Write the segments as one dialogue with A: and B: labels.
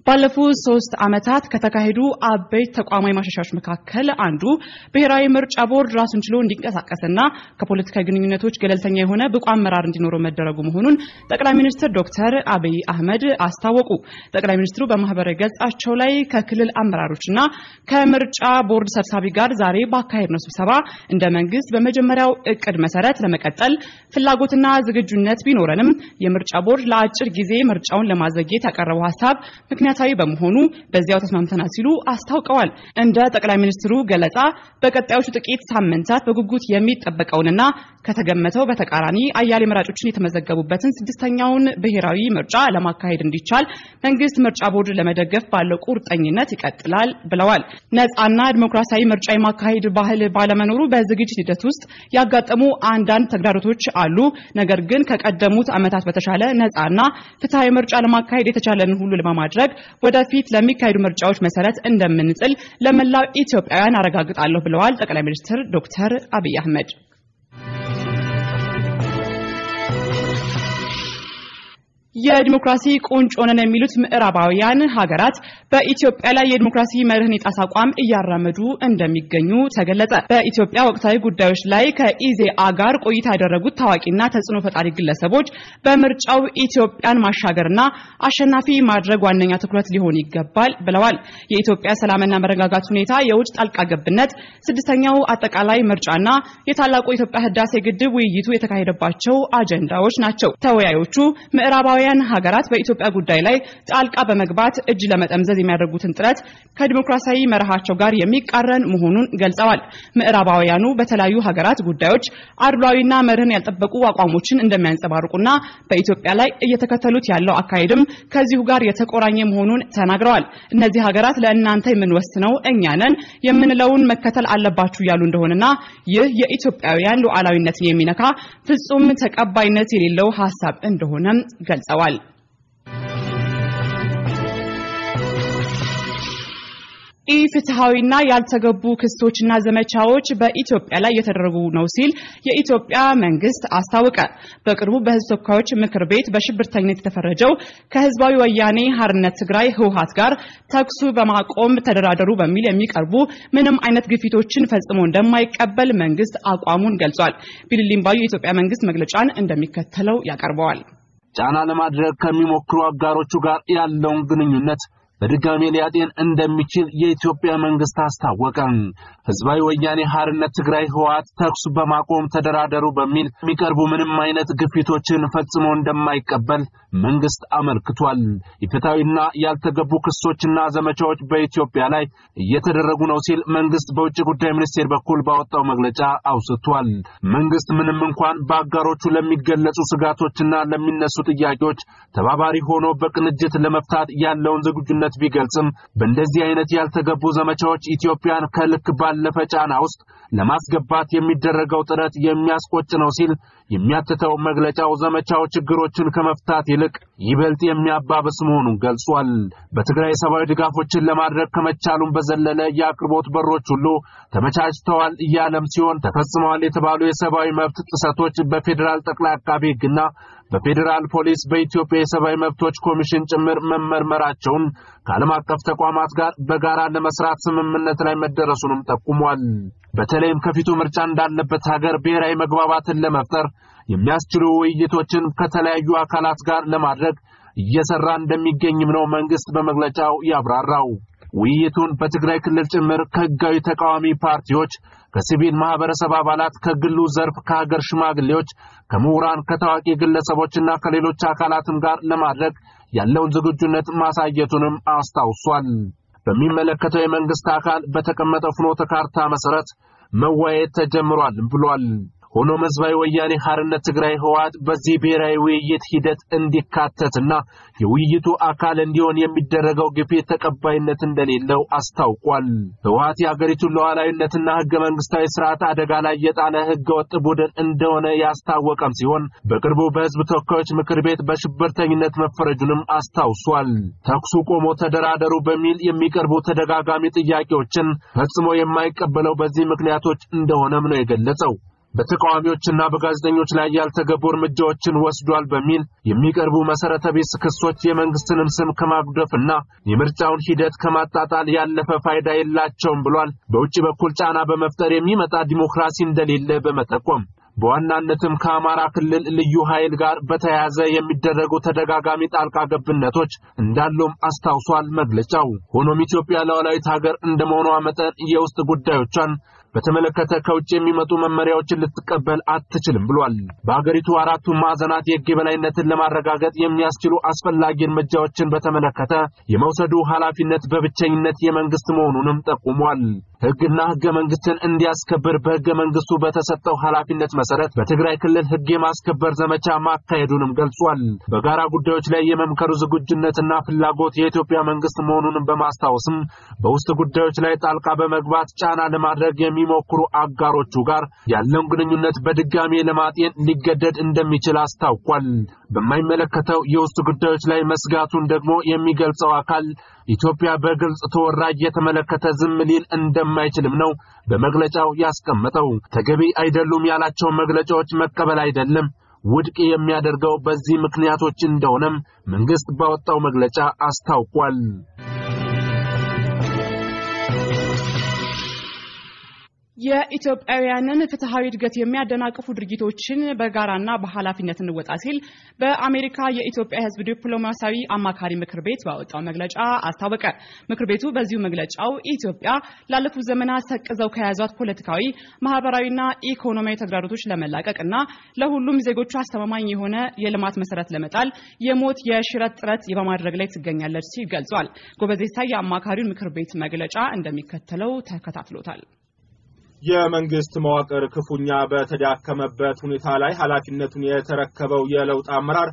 A: ባለፉት ሶስት ዓመታት ከተካሄዱ አበይት ተቋማዊ ማሻሻያዎች መካከል አንዱ ብሔራዊ ምርጫ ቦርድ ራሱን ችሎ እንዲንቀሳቀስና ከፖለቲካዊ ግንኙነቶች ገለልተኛ የሆነ ብቁ አመራር እንዲኖረው መደረጉ መሆኑን ጠቅላይ ሚኒስትር ዶክተር አብይ አህመድ አስታወቁ። ጠቅላይ ሚኒስትሩ በማህበራዊ ገጻቸው ላይ ከክልል አመራሮችና ከምርጫ ቦርድ ሰብሳቢ ጋር ዛሬ ባካሄድነው ስብሰባ እንደ መንግስት በመጀመሪያው እቅድ መሰረት ለመቀጠል ፍላጎትና ዝግጁነት ቢኖረንም የምርጫ ቦርድ ለአጭር ጊዜ ምርጫውን ለማዘግየት ያቀረበው ሀሳብ ምክንያታዊ በመሆኑ በዚያው ተስማምተናል ሲሉ አስታውቀዋል። እንደ ጠቅላይ ሚኒስትሩ ገለጻ በቀጣዮቹ ጥቂት ሳምንታት በጉጉት የሚጠበቀውንና ከተገመተው በተቃራኒ አያሌ መራጮችን የተመዘገቡበትን ስድስተኛውን ብሔራዊ ምርጫ ለማካሄድ እንዲቻል መንግስት ምርጫ ቦርድ ለመደገፍ ባለው ቁርጠኝነት ይቀጥላል ብለዋል። ነፃና ዲሞክራሲያዊ ምርጫ የማካሄድ ባህል ባለመኖሩ በዝግጅት ሂደት ውስጥ ያጋጠሙ አንዳንድ ተግዳሮቶች አሉ። ነገር ግን ከቀደሙት ዓመታት በተሻለ ነፃና ፍትሐዊ ምርጫ ለማካሄድ የተቻለን ሁሉ ለማድረግ ወደፊት ለሚካሄዱ ምርጫዎች መሰረት እንደምንጥል ለመላው ኢትዮጵያውያን አረጋግጣለሁ ብለዋል ጠቅላይ ሚኒስትር ዶክተር አብይ አህመድ። የዲሞክራሲ ቁንጮ ነን የሚሉት ምዕራባውያን ሀገራት በኢትዮጵያ ላይ የዲሞክራሲ መርህን የጣሰ አቋም እያራመዱ እንደሚገኙ ተገለጸ። በኢትዮጵያ ወቅታዊ ጉዳዮች ላይ ከኢዜአ ጋር ቆይታ ያደረጉት ታዋቂና ተጽዕኖ ፈጣሪ ግለሰቦች በምርጫው ኢትዮጵያን ማሻገርና አሸናፊ ማድረግ ዋነኛ ትኩረት ሊሆን ይገባል ብለዋል። የኢትዮጵያ ሰላምና መረጋጋት ሁኔታ፣ የውጭ ጣልቃ ገብነት፣ ስድስተኛው አጠቃላይ ምርጫና የታላቁ የኢትዮጵያ ህዳሴ ግድብ ውይይቱ የተካሄደባቸው አጀንዳዎች ናቸው። ተወያዮቹ ምዕራባዊ ምዕራባውያን ሀገራት በኢትዮጵያ ጉዳይ ላይ ጣልቃ በመግባት እጅ ለመጠምዘዝ የሚያደርጉትን ጥረት ከዲሞክራሲያዊ መርሃቸው ጋር የሚቃረን መሆኑን ገልጸዋል። ምዕራባውያኑ በተለያዩ ሀገራት ጉዳዮች አድሏዊና መርህን ያልጠበቁ አቋሞችን እንደሚያንጸባርቁና በኢትዮጵያ ላይ እየተከተሉት ያለው አካሄድም ከዚሁ ጋር የተቆራኘ መሆኑን ተናግረዋል። እነዚህ ሀገራት ለእናንተ የምንወስነው እኛ ነን የምንለውን መከተል አለባችሁ እያሉ እንደሆነና ይህ የኢትዮጵያውያን ሉዓላዊነትን የሚነካ ፍጹም ተቀባይነት የሌለው ሀሳብ እንደሆነም ገልጸዋል ገልጸዋል። ኢፍትሐዊና ያልተገቡ ክሶችና ዘመቻዎች በኢትዮጵያ ላይ እየተደረጉ ነው ሲል የኢትዮጵያ መንግስት አስታወቀ። በቅርቡ በሕዝብ ተወካዮች ምክር ቤት በሽብርተኝነት የተፈረጀው ከህዝባዊ ወያኔ ሀርነት ትግራይ ህወሓት ጋር ተኩሱ በማቆም ተደራደሩ በሚል የሚቀርቡ ምንም አይነት ግፊቶችን ፈጽሞ እንደማይቀበል መንግስት አቋሙን ገልጿል። ቢልሊምባዩ የኢትዮጵያ መንግስት መግለጫን እንደሚከተለው ያቀርበዋል።
B: ጫና ለማድረግ ከሚሞክሩ አጋሮቹ ጋር ያለውን ግንኙነት በድጋሜ ሊያጤን እንደሚችል የኢትዮጵያ መንግስት አስታወቀ። ህዝባዊ ወያኔ ሀርነት ትግራይ ህወሓት ተኩስ በማቆም ተደራደሩ በሚል የሚቀርቡ ምንም አይነት ግፊቶችን ፈጽሞ እንደማይቀበል መንግስት አመልክቷል። የፍትሐዊና ያልተገቡ ክሶችና ዘመቻዎች በኢትዮጵያ ላይ እየተደረጉ ነው ሲል መንግስት በውጭ ጉዳይ ሚኒስቴር በኩል ባወጣው መግለጫ አውስቷል። መንግስት ምንም እንኳን በአጋሮቹ ለሚገለጹ ስጋቶችና ለሚነሱ ጥያቄዎች ተባባሪ ሆኖ በቅንጅት ለመፍታት ያለውን ዝግጁነት ቢገልጽም በእንደዚህ አይነት ያልተገቡ ዘመቻዎች ኢትዮጵያን ከልክ ባለፈ ጫና ውስጥ ለማስገባት የሚደረገው ጥረት የሚያስቆጭ ነው ሲል የሚያትተው መግለጫው ዘመቻው ችግሮችን ከመፍታት ይልቅ ይበልጥ የሚያባብስ መሆኑን ገልጿል። በትግራይ ሰብአዊ ድጋፎችን ለማድረግ ከመቻሉም በዘለለ የአቅርቦት በሮች ሁሉ ተመቻችተዋል እያለም ሲሆን ተፈጽመዋል የተባሉ የሰብአዊ መብት ጥሰቶች በፌዴራል ጠቅላይ አቃቢ ሕግና በፌዴራል ፖሊስ በኢትዮጵያ የሰብአዊ መብቶች ኮሚሽን ጭምር መመርመራቸውን ከዓለም አቀፍ ተቋማት ጋር በጋራ ለመስራት ስምምነት ላይ መደረሱንም ጠቁሟል። በተለይም ከፊቱ ምርጫ እንዳለበት ሀገር ብሔራዊ መግባባትን ለመፍጠር የሚያስችሉ ውይይቶችን ከተለያዩ አካላት ጋር ለማድረግ እየሰራ እንደሚገኝም ነው መንግስት በመግለጫው ያብራራው። ውይይቱን በትግራይ ክልል ጭምር ከህጋዊ ተቃዋሚ ፓርቲዎች፣ ከሲቪል ማህበረሰብ አባላት፣ ከግሉ ዘርፍ፣ ከሀገር ሽማግሌዎች፣ ከምሁራን፣ ከታዋቂ ግለሰቦችና ከሌሎች አካላትም ጋር ለማድረግ ያለውን ዝግጁነት ማሳየቱንም አስታውሷል። በሚመለከተው የመንግስት አካል በተቀመጠው ፍኖተ ካርታ መሰረት መወያየት ተጀምሯል ብሏል። ሆኖም ህዝባዊ ወያኔ ሀርነት ትግራይ ህወሓት በዚህ ብሔራዊ ውይይት ሂደት እንዲካተትና የውይይቱ አካል እንዲሆን የሚደረገው ግፊት ተቀባይነት እንደሌለው አስታውቋል። ህወሓት የአገሪቱን ሉዓላዊነትና ህገ መንግስታዊ ስርዓት አደጋ ላይ የጣለ ህገ ወጥ ቡድን እንደሆነ ያስታወቀም ሲሆን በቅርቡ በህዝብ ተወካዮች ምክር ቤት በሽብርተኝነት መፈረጁንም አስታውሷል። ተኩሱ ቆሞ ተደራደሩ በሚል የሚቀርቡ ተደጋጋሚ ጥያቄዎችን ፈጽሞ የማይቀበለው በዚህ ምክንያቶች እንደሆነም ነው የገለጸው። በተቃዋሚዎችና በጋዜጠኞች ላይ ያልተገቡ እርምጃዎችን ወስዷል በሚል የሚቀርቡ መሰረተ ቢስ ክሶች የመንግስትንም ስም ከማጉደፍና የምርጫውን ሂደት ከማጣጣል ያለፈ ፋይዳ የላቸውም ብሏል። በውጭ በኩል ጫና በመፍጠር የሚመጣ ዲሞክራሲ እንደሌለ በመጠቆም በዋናነትም ከአማራ ክልል ልዩ ኃይል ጋር በተያያዘ የሚደረጉ ተደጋጋሚ ጣልቃ ገብነቶች እንዳሉም አስታውሷል መግለጫው። ሆኖም ኢትዮጵያ ሉዓላዊት ሀገር እንደመሆኗ መጠን የውስጥ ጉዳዮቿን በተመለከተ ከውጭ የሚመጡ መመሪያዎችን ልትቀበል አትችልም ብሏል። በሀገሪቱ አራቱ ማዕዘናት የሕግ የበላይነትን ለማረጋገጥ የሚያስችሉ አስፈላጊ እርምጃዎችን በተመለከተ የመውሰዱ ኃላፊነት በብቸኝነት የመንግስት መሆኑንም ጠቁሟል። ሕግና ሕገ መንግስትን እንዲያስከብር በሕገ መንግስቱ በተሰጠው ኃላፊነት መሰረት በትግራይ ክልል ሕግ የማስከበር ዘመቻ ማካሄዱንም ገልጿል። በጋራ ጉዳዮች ላይ የመምከሩ ዝግጁነትና ፍላጎት የኢትዮጵያ መንግስት መሆኑንም በማስታወስም በውስጥ ጉዳዮች ላይ ጣልቃ በመግባት ጫና ለማድረግ የሚሞክሩ አጋሮቹ ጋር ያለውን ግንኙነት በድጋሜ ለማጤን ሊገደድ እንደሚችል አስታውቋል። በማይመለከተው የውስጥ ጉዳዮች ላይ መስጋቱን ደግሞ የሚገልጸው አካል ኢትዮጵያ በግልጽ ተወራ እየተመለከተ ዝም ሊል እንደማይችልም ነው በመግለጫው ያስቀመጠው። ተገቢ አይደሉም ያላቸው መግለጫዎች መቀበል አይደለም ውድቅ የሚያደርገው በዚህ ምክንያቶች እንደሆነም መንግስት ባወጣው መግለጫ አስታውቋል።
A: የኢትዮጵያውያንን ፍትሐዊ እድገት የሚያደናቅፉ ድርጊቶችን በጋራና በኃላፊነት እንወጣ ሲል በአሜሪካ የኢትዮጵያ ሕዝብ ዲፕሎማሲያዊ አማካሪ ምክር ቤት ባወጣው መግለጫ አስታወቀ። ምክር ቤቱ በዚሁ መግለጫው ኢትዮጵያ ላለፉት ዘመናት ሰቅዘው ከያዟት ፖለቲካዊ፣ ማህበራዊና ኢኮኖሚያዊ ተግዳሮቶች ለመላቀቅና ለሁሉም ዜጎቹ አስተማማኝ የሆነ የልማት መሰረት ለመጣል የሞት የሽረት ጥረት በማድረግ ላይ ትገኛለች ሲል ገልጿል። ጎበዜሳ የአማካሪውን ምክር ቤት መግለጫ እንደሚከተለው ተከታትሎታል።
C: የመንግስት መዋቅር ክፉኛ በተዳከመበት ሁኔታ ላይ ኃላፊነቱን የተረከበው የለውጥ አመራር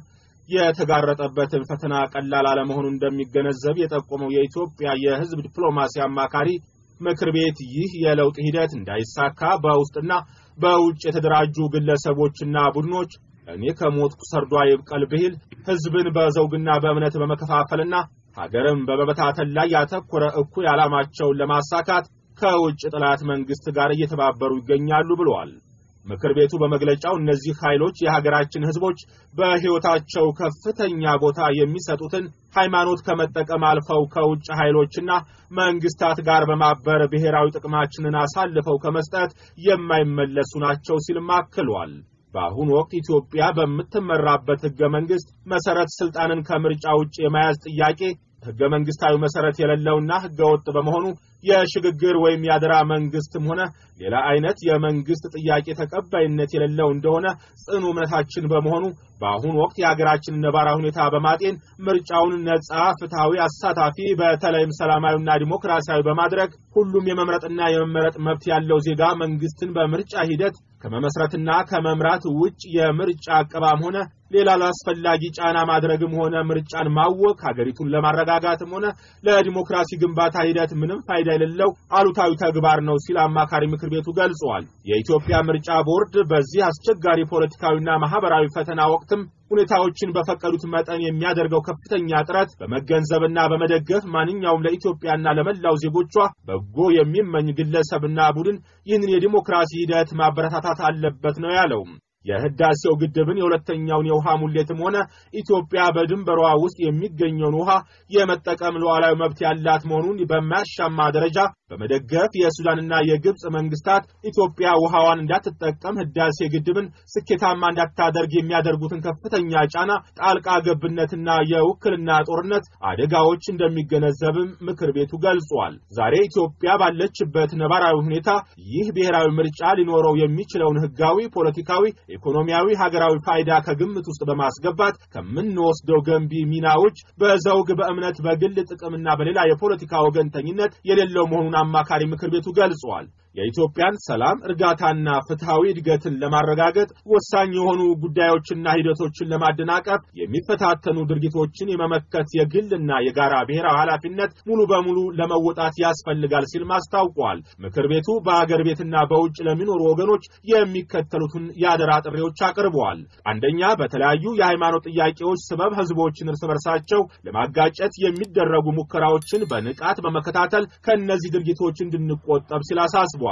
C: የተጋረጠበትን ፈተና ቀላል አለመሆኑን እንደሚገነዘብ የጠቆመው የኢትዮጵያ የሕዝብ ዲፕሎማሲ አማካሪ ምክር ቤት ይህ የለውጥ ሂደት እንዳይሳካ በውስጥና በውጭ የተደራጁ ግለሰቦችና ቡድኖች እኔ ከሞትኩ ሰርዶ ይብቀል ብሂል ሕዝብን በዘውግና በእምነት በመከፋፈልና ሀገርም በመበታተን ላይ ያተኮረ እኩይ ዓላማቸውን ለማሳካት ከውጭ ጠላት መንግስት ጋር እየተባበሩ ይገኛሉ ብለዋል። ምክር ቤቱ በመግለጫው እነዚህ ኃይሎች የሀገራችን ህዝቦች በሕይወታቸው ከፍተኛ ቦታ የሚሰጡትን ሃይማኖት ከመጠቀም አልፈው ከውጭ ኃይሎችና መንግስታት ጋር በማበር ብሔራዊ ጥቅማችንን አሳልፈው ከመስጠት የማይመለሱ ናቸው ሲልም አክሏል። በአሁኑ ወቅት ኢትዮጵያ በምትመራበት ህገ መንግስት መሰረት ስልጣንን ከምርጫ ውጭ የመያዝ ጥያቄ ህገ መንግስታዊ መሰረት የሌለውና ህገ ወጥ በመሆኑ የሽግግር ወይም የአደራ መንግስትም ሆነ ሌላ አይነት የመንግስት ጥያቄ ተቀባይነት የሌለው እንደሆነ ጽኑ እምነታችን በመሆኑ በአሁኑ ወቅት የሀገራችንን ነባራዊ ሁኔታ በማጤን ምርጫውን ነጻ፣ ፍትሐዊ፣ አሳታፊ በተለይም ሰላማዊና ዲሞክራሲያዊ በማድረግ ሁሉም የመምረጥና የመመረጥ መብት ያለው ዜጋ መንግስትን በምርጫ ሂደት ከመመስረትና ከመምራት ውጭ የምርጫ አቀባም ሆነ ሌላ ላስፈላጊ ጫና ማድረግም ሆነ ምርጫን ማወክ ሀገሪቱን ለማረጋጋትም ሆነ ለዲሞክራሲ ግንባታ ሂደት ምንም ፋይዳ የሌለው አሉታዊ ተግባር ነው ሲል አማካሪ ምክር ቤቱ ገልጸዋል። የኢትዮጵያ ምርጫ ቦርድ በዚህ አስቸጋሪ ፖለቲካዊና ማህበራዊ ፈተና ወቅትም ሁኔታዎችን በፈቀዱት መጠን የሚያደርገው ከፍተኛ ጥረት በመገንዘብና በመደገፍ ማንኛውም ለኢትዮጵያና ለመላው ዜጎቿ በጎ የሚመኝ ግለሰብና ቡድን ይህንን የዲሞክራሲ ሂደት ማበረታታት አለበት ነው ያለው። የህዳሴው ግድብን የሁለተኛውን የውሃ ሙሌትም ሆነ ኢትዮጵያ በድንበሯ ውስጥ የሚገኘውን ውሃ የመጠቀም ሉዓላዊ መብት ያላት መሆኑን በማያሻማ ደረጃ በመደገፍ የሱዳንና የግብፅ መንግስታት ኢትዮጵያ ውሃዋን እንዳትጠቀም ህዳሴ ግድብን ስኬታማ እንዳታደርግ የሚያደርጉትን ከፍተኛ ጫና፣ ጣልቃ ገብነትና የውክልና ጦርነት አደጋዎች እንደሚገነዘብም ምክር ቤቱ ገልጿል። ዛሬ ኢትዮጵያ ባለችበት ነባራዊ ሁኔታ ይህ ብሔራዊ ምርጫ ሊኖረው የሚችለውን ህጋዊ፣ ፖለቲካዊ ኢኮኖሚያዊ፣ ሀገራዊ ፋይዳ ከግምት ውስጥ በማስገባት ከምንወስደው ገንቢ ሚናዎች በዘውግ፣ በእምነት፣ በግል ጥቅምና በሌላ የፖለቲካ ወገንተኝነት የሌለው መሆኑን አማካሪ ምክር ቤቱ ገልጿል። የኢትዮጵያን ሰላም እርጋታና ፍትሐዊ እድገትን ለማረጋገጥ ወሳኝ የሆኑ ጉዳዮችና ሂደቶችን ለማደናቀፍ የሚፈታተኑ ድርጊቶችን የመመከት የግልና የጋራ ብሔራዊ ኃላፊነት ሙሉ በሙሉ ለመወጣት ያስፈልጋል ሲልም አስታውቋል። ምክር ቤቱ በአገር ቤትና በውጭ ለሚኖሩ ወገኖች የሚከተሉትን የአደራ ጥሪዎች አቅርበዋል። አንደኛ፣ በተለያዩ የሃይማኖት ጥያቄዎች ሰበብ ህዝቦችን እርስ በርሳቸው ለማጋጨት የሚደረጉ ሙከራዎችን በንቃት በመከታተል ከእነዚህ ድርጊቶች እንድንቆጠብ ሲል አሳስቧል።